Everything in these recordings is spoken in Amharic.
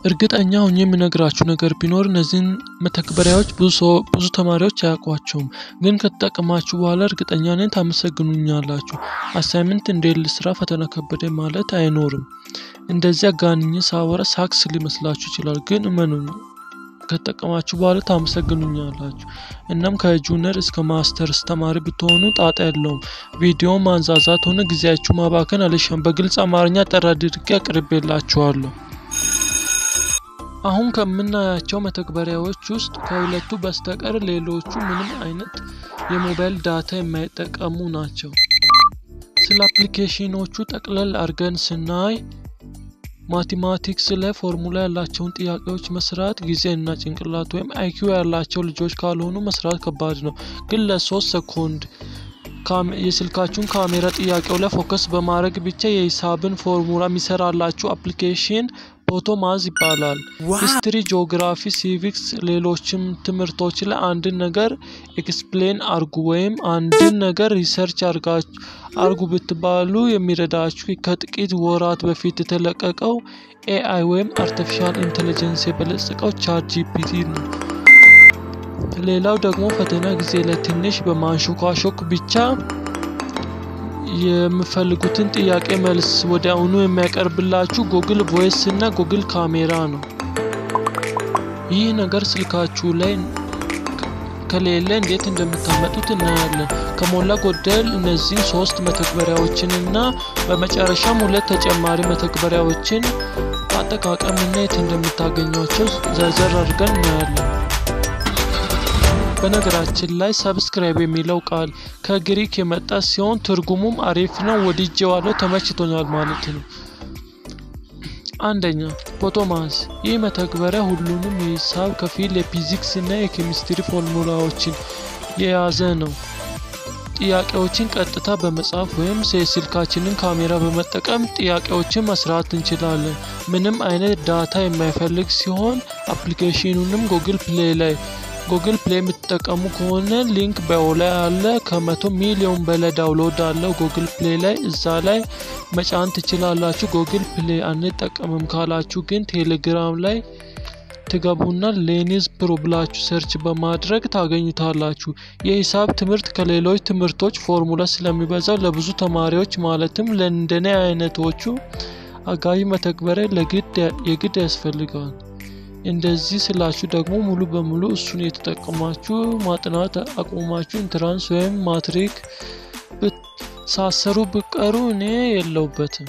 እርግጠኛ ሆኜ የምነግራችሁ ነገር ቢኖር እነዚህን መተግበሪያዎች ብዙ ሰው ብዙ ተማሪዎች አያውቋቸውም፣ ግን ከተጠቀማችሁ በኋላ እርግጠኛ ነኝ ታመሰግኑኛላችሁ። አሳይመንት እንዴት ልስራ፣ ፈተና ከበደ ማለት አይኖርም። እንደዚህ አጋንኜ ሳወራ ሳክስ ሊመስላችሁ ይችላል፣ ግን እመኑኝ ከተጠቀማችሁ በኋላ ታመሰግኑኛላችሁ። እናም ከጁኒየር እስከ ማስተርስ ተማሪ ብትሆኑ ጣጣ የለውም። ቪዲዮ ማንዛዛት ሆነ ጊዜያችሁ ማባከን አልሻም። በግልጽ አማርኛ ጠራ አድርጌ አቅርቤላችኋለሁ። አሁን ከምናያቸው መተግበሪያዎች ውስጥ ከሁለቱ በስተቀር ሌሎቹ ምንም አይነት የሞባይል ዳታ የማይጠቀሙ ናቸው። ስለ አፕሊኬሽኖቹ ጠቅለል አድርገን ስናይ ማቴማቲክስ ላይ ፎርሙላ ያላቸውን ጥያቄዎች መስራት ጊዜ እና ጭንቅላት ወይም አይኪው ያላቸው ልጆች ካልሆኑ መስራት ከባድ ነው። ግን ለሶስት ሰኮንድ የስልካችሁን ካሜራ ጥያቄው ላይ ፎከስ በማድረግ ብቻ የሂሳብን ፎርሙላ የሚሰራላችሁ አፕሊኬሽን ፖቶማዝ ይባላል። ሂስትሪ፣ ጂኦግራፊ፣ ሲቪክስ፣ ሌሎችም ትምህርቶች ላይ አንድን ነገር ኤክስፕሌን አርጉ ወይም አንድን ነገር ሪሰርች አርጉ ብትባሉ የሚረዳችሁ ከጥቂት ወራት በፊት የተለቀቀው ኤአይ ወይም አርቲፊሻል ኢንቴሊጀንስ የበለጸቀው ቻት ጂፒቲ ነው። ሌላው ደግሞ ፈተና ጊዜ ላይ ትንሽ በማንሾካሾክ ብቻ የምፈልጉትን ጥያቄ መልስ ወዲያውኑ የሚያቀርብላችሁ ጉግል ቮይስ እና ጉግል ካሜራ ነው። ይህ ነገር ስልካችሁ ላይ ከሌለ እንዴት እንደምታመጡት እናያለን። ከሞላ ጎደል እነዚህ ሶስት መተግበሪያዎችን እና በመጨረሻም ሁለት ተጨማሪ መተግበሪያዎችን አጠቃቀምና የት እንደምታገኟቸው ዘርዘር አድርገን እናያለን። በነገራችን ላይ ሰብስክራይብ የሚለው ቃል ከግሪክ የመጣ ሲሆን ትርጉሙም አሪፍ ነው፣ ወድጄዋለሁ፣ ተመችቶኛል ማለት ነው። አንደኛ ፖቶማዝ። ይህ መተግበሪያ ሁሉንም የሂሳብ ከፊል የፊዚክስ እና የኬሚስትሪ ፎርሙላዎችን የያዘ ነው። ጥያቄዎችን ቀጥታ በመጻፍ ወይም የስልካችንን ካሜራ በመጠቀም ጥያቄዎችን መስራት እንችላለን። ምንም አይነት ዳታ የማይፈልግ ሲሆን አፕሊኬሽኑንም ጉግል ፕሌይ ላይ ጉግል ፕሌይ የምትጠቀሙ ከሆነ ሊንክ ባዮ ላይ አለ። ከመቶ ሚሊዮን በላይ ዳውንሎድ አለው ጉግል ፕሌይ ላይ፣ እዛ ላይ መጫን ትችላላችሁ። ጉግል ፕሌይ አንጠቀምም ካላችሁ ግን ቴሌግራም ላይ ትገቡና ሌኒዝ ፕሮ ብላችሁ ሰርች በማድረግ ታገኙታላችሁ። የሂሳብ ትምህርት ከሌሎች ትምህርቶች ፎርሙላ ስለሚበዛው ለብዙ ተማሪዎች ማለትም ለእንደኔ አይነቶቹ አጋዥ መተግበሪያ የግድ ያስፈልገዋል። እንደዚህ ስላችሁ ደግሞ ሙሉ በሙሉ እሱን የተጠቀማችሁ ማጥናት አቁማችሁ ኢንትራንስ ወይም ማትሪክ ሳሰሩ ብቀሩ እኔ የለውበትም።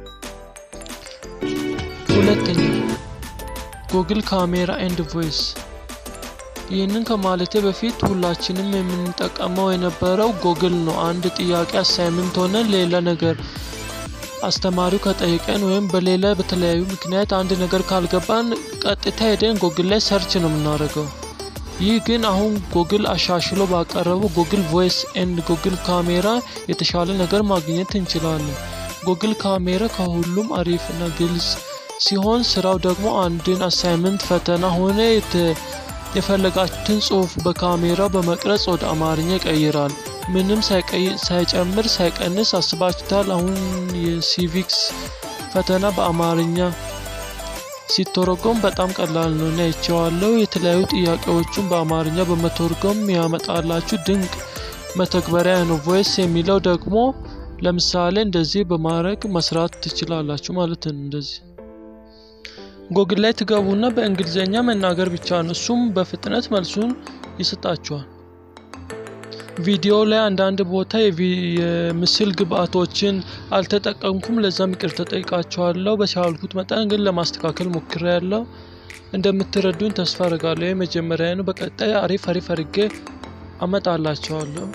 ሁለተኛ ጉግል ካሜራ ኤንድ ቮይስ። ይህንን ከማለቴ በፊት ሁላችንም የምንጠቀመው የነበረው ጉግል ነው። አንድ ጥያቄ አሳይመንት ሆነ ሌላ ነገር አስተማሪው ከጠየቀን ወይም በሌላ በተለያዩ ምክንያት አንድ ነገር ካልገባን ቀጥታ ሄደን ጉግል ላይ ሰርች ነው የምናደርገው። ይህ ግን አሁን ጉግል አሻሽሎ ባቀረበው ጉግል ቮይስ ኤንድ ጉግል ካሜራ የተሻለ ነገር ማግኘት እንችላለን። ጉግል ካሜራ ከሁሉም አሪፍ እና ግልጽ ሲሆን ስራው ደግሞ አንድን አሳይመንት ፈተና ሆነ የፈለጋችሁትን ጽሁፍ በካሜራ በመቅረጽ ወደ አማርኛ ይቀይራል። ምንም ሳይጨምር ሳይቀንስ አስባችሁታል። አሁን የሲቪክስ ፈተና በአማርኛ ሲተረጎም በጣም ቀላል ነው እና ይቸዋለው። የተለያዩ ጥያቄዎቹን በአማርኛ በመተርጎም ያመጣላችሁ ድንቅ መተግበሪያ ነው። ቮይስ የሚለው ደግሞ ለምሳሌ እንደዚህ በማድረግ መስራት ትችላላችሁ ማለት ነው። እንደዚህ ጎግል ላይ ትገቡና በእንግሊዝኛ መናገር ብቻ ነው። እሱም በፍጥነት መልሱን ይሰጣችኋል። ቪዲዮ ላይ አንዳንድ ቦታ የምስል ግብአቶችን አልተጠቀምኩም፣ ለዛም ይቅርታ ጠይቃችኋለሁ። በቻልኩት መጠን ግን ለማስተካከል ሞክሬያለሁ። እንደምትረዱኝ ተስፋ አድርጋለሁ። የመጀመሪያ ነው። በቀጣይ አሪፍ አሪፍ አድርጌ አመጣላቸዋለሁ።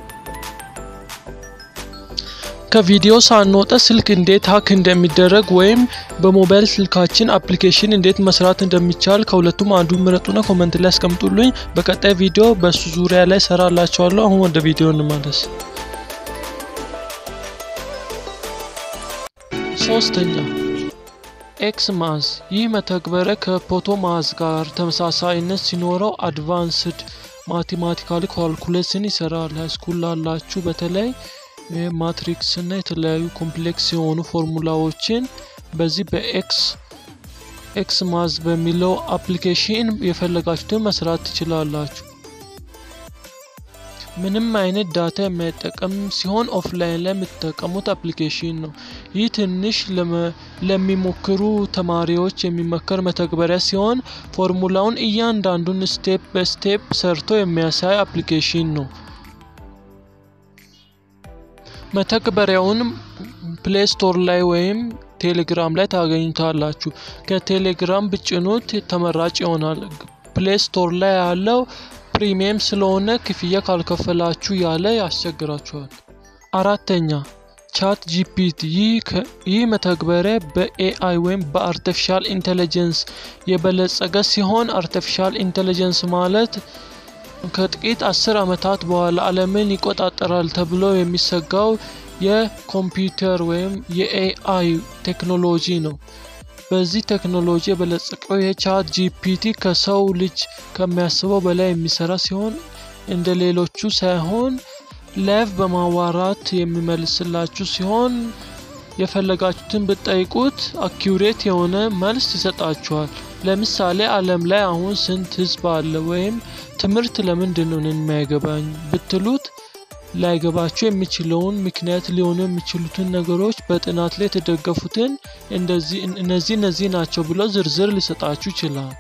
ከቪዲዮ ሳንወጣ ስልክ እንዴት ሀክ እንደሚደረግ ወይም በሞባይል ስልካችን አፕሊኬሽን እንዴት መስራት እንደሚቻል ከሁለቱም አንዱ ምረጡና ኮመንት ላይ ያስቀምጡልኝ። በቀጣይ ቪዲዮ በሱ ዙሪያ ላይ ሰራላችኋለሁ። አሁን ወደ ቪዲዮ እንመለስ። ሶስተኛ ኤክስ ማዝ። ይህ መተግበሪያ ከፖቶ ማዝ ጋር ተመሳሳይነት ሲኖረው አድቫንስድ ማቴማቲካሊ ካልኩሌሽን ይሰራል። ሃይስኩል ላላችሁ በተለይ ማትሪክስ እና የተለያዩ ኮምፕሌክስ የሆኑ ፎርሙላዎችን በዚህ በኤክስ ኤክስ ማዝ በሚለው አፕሊኬሽን የፈለጋችሁትን መስራት ትችላላችሁ። ምንም አይነት ዳታ የማይጠቀም ሲሆን ኦፍላይን ላይ የምትጠቀሙት አፕሊኬሽን ነው። ይህ ትንሽ ለሚሞክሩ ተማሪዎች የሚመከር መተግበሪያ ሲሆን ፎርሙላውን እያንዳንዱን ስቴፕ በስቴፕ ሰርቶ የሚያሳይ አፕሊኬሽን ነው። መተግበሪያውን ፕሌይ ስቶር ላይ ወይም ቴሌግራም ላይ ታገኙታላችሁ። ከቴሌግራም ብጭኑት ተመራጭ ይሆናል። ፕሌይ ስቶር ላይ ያለው ፕሪሚየም ስለሆነ ክፍያ ካልከፈላችሁ ያለ ያስቸግራችኋል። አራተኛ ቻት ጂፒቲ። ይህ መተግበሪያ በኤአይ ወይም በአርቲፊሻል ኢንቴሊጀንስ የበለጸገ ሲሆን አርቲፊሻል ኢንቴሊጀንስ ማለት ከጥቂት አስር ዓመታት በኋላ ዓለምን ይቆጣጠራል ተብሎ የሚሰጋው የኮምፒውተር ወይም የኤአይ ቴክኖሎጂ ነው። በዚህ ቴክኖሎጂ የበለጸቀው የቻት ጂፒቲ ከሰው ልጅ ከሚያስበው በላይ የሚሰራ ሲሆን እንደ ሌሎቹ ሳይሆን ላይቭ በማዋራት የሚመልስላችሁ ሲሆን የፈለጋችሁትን ብትጠይቁት አኪውሬት የሆነ መልስ ይሰጣችኋል። ለምሳሌ ዓለም ላይ አሁን ስንት ሕዝብ አለ ወይም ትምህርት ለምንድን ነው የማይገባኝ ብትሉት ላይገባችሁ የሚችለውን ምክንያት ሊሆኑ የሚችሉትን ነገሮች በጥናት ላይ የተደገፉትን እነዚህ እነዚህ ናቸው ብሎ ዝርዝር ሊሰጣችሁ ይችላል።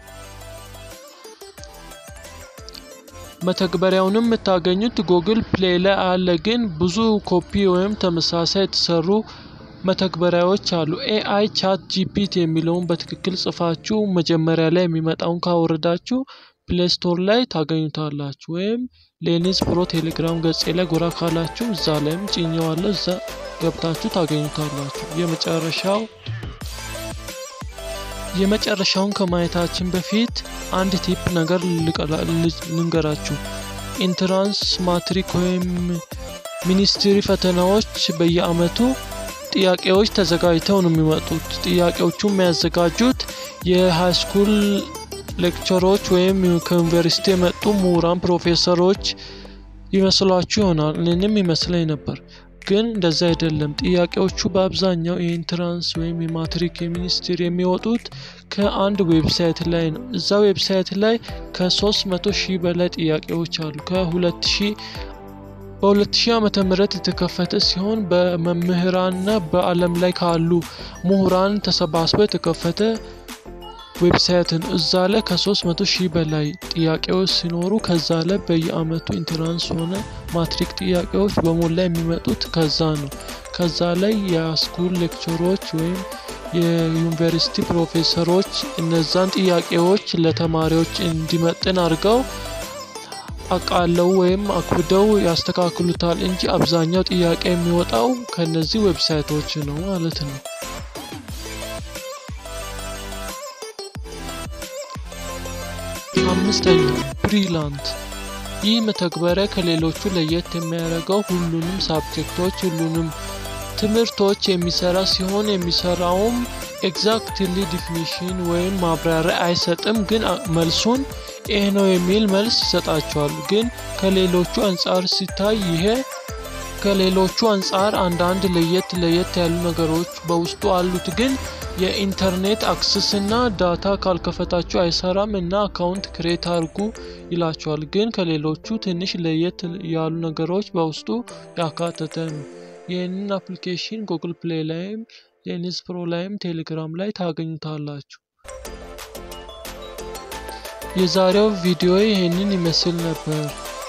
መተግበሪያውንም የምታገኙት ጉግል ፕሌይ ላይ አለ። ግን ብዙ ኮፒ ወይም ተመሳሳይ የተሰሩ መተግበሪያዎች አሉ። ኤአይ ቻት ጂፒቲ የሚለውን በትክክል ጽፋችሁ መጀመሪያ ላይ የሚመጣውን ካወረዳችሁ ፕሌይ ስቶር ላይ ታገኙታላችሁ። ወይም ሌኒዝ ፕሮ ቴሌግራም ገጼ ላይ ጎራ ካላችሁ እዛ ላይም ጭኘዋለሁ። እዛ ገብታችሁ ታገኙታላችሁ። የመጨረሻው የመጨረሻውን ከማየታችን በፊት አንድ ቲፕ ነገር ልንገራችሁ። ኢንትራንስ ማትሪክ ወይም ሚኒስትሪ ፈተናዎች በየአመቱ ጥያቄዎች ተዘጋጅተው ነው የሚመጡት። ጥያቄዎቹ የሚያዘጋጁት የሃይስኩል ሌክቸሮች ወይም ከዩኒቨርሲቲ የመጡ ምሁራን ፕሮፌሰሮች ይመስሏችሁ ይሆናል። እኔንም ይመስለኝ ነበር፣ ግን እንደዛ አይደለም። ጥያቄዎቹ በአብዛኛው የኢንትራንስ ወይም የማትሪክ የሚኒስትር የሚወጡት ከአንድ ዌብሳይት ላይ ነው። እዛ ዌብሳይት ላይ ከ300 ሺህ በላይ ጥያቄዎች አሉ። ከ2000 በ2000 ዓመተ ምህረት የተከፈተ ሲሆን በመምህራንና በዓለም ላይ ካሉ ምሁራን ተሰባስበው የተከፈተ ዌብሳይትን እዛ ላይ ከ300 ሺህ በላይ ጥያቄዎች ሲኖሩ ከዛ ላይ በየአመቱ ኢንትራንስ ሆነ ማትሪክ ጥያቄዎች በሞላ የሚመጡት ከዛ ነው። ከዛ ላይ የስኩል ሌክቸሮች ወይም የዩኒቨርሲቲ ፕሮፌሰሮች እነዛን ጥያቄዎች ለተማሪዎች እንዲመጥን አድርገው አቃለው ወይም አክብደው ያስተካክሉታል እንጂ አብዛኛው ጥያቄ የሚወጣው ከነዚህ ዌብሳይቶች ነው ማለት ነው። አምስተኛ ብሪላንት። ይህ መተግበሪያ ከሌሎቹ ለየት የሚያደርገው ሁሉንም ሳብጀክቶች ሁሉንም ትምህርቶች የሚሰራ ሲሆን የሚሰራውም ኤግዛክትሊ ዲፊኒሽን ወይም ማብራሪያ አይሰጥም፣ ግን መልሱን ይህ ነው የሚል መልስ ይሰጣቸዋል። ግን ከሌሎቹ አንጻር ሲታይ ይሄ ከሌሎቹ አንጻር አንዳንድ ለየት ለየት ያሉ ነገሮች በውስጡ አሉት። ግን የኢንተርኔት አክሰስ እና ዳታ ካልከፈታችሁ አይሰራም እና አካውንት ክሬት አድርጉ ይላቸዋል። ግን ከሌሎቹ ትንሽ ለየት ያሉ ነገሮች በውስጡ ያካተተ ነው። ይህንን አፕሊኬሽን ጉግል ፕሌይ ላይም ሌኒዝ ፕሮ ላይም ቴሌግራም ላይ ታገኙታላችሁ። የዛሬው ቪዲዮ ይህንን ይመስል ነበር።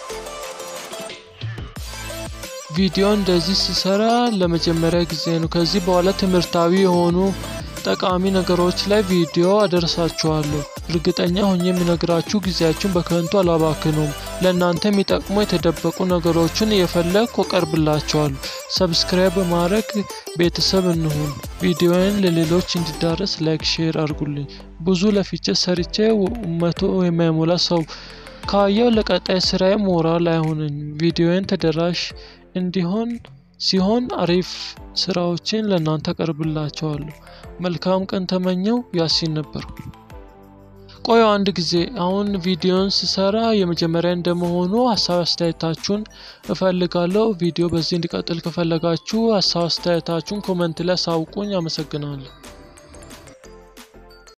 ቪዲዮ እንደዚህ ሲሰራ ለመጀመሪያ ጊዜ ነው። ከዚህ በኋላ ትምህርታዊ የሆኑ ጠቃሚ ነገሮች ላይ ቪዲዮ አደርሳችኋለሁ። እርግጠኛ ሆኜ የሚነግራችሁ ጊዜያችሁን በከንቱ አላባክኑም። ለእናንተ የሚጠቅሙ የተደበቁ ነገሮችን እየፈለግኩ አቀርብላችኋለሁ። ሰብስክራይብ በማድረግ ቤተሰብ እንሁን። ቪዲዮን ለሌሎች እንዲዳረስ ላይክ፣ ሼር አድርጉልኝ። ብዙ ለፍቼ ሰርቼ መቶ የማይሞላ ሰው ካየው ለቀጣይ ስራዬ ሞራል አይሆነኝም። ቪዲዮን ተደራሽ እንዲሆን ሲሆን አሪፍ ስራዎችን ለእናንተ አቀርብላችኋለሁ። መልካም ቀን ተመኘው። ያሲን ነበርኩ። ቆዩ አንድ ጊዜ አሁን ቪዲዮን ስሰራ የመጀመሪያ እንደመሆኑ ሀሳብ አስተያየታችሁን እፈልጋለሁ። ቪዲዮ በዚህ እንዲቀጥል ከፈለጋችሁ ሀሳብ አስተያየታችሁን ኮመንት ላይ ሳውቁኝ። አመሰግናለሁ።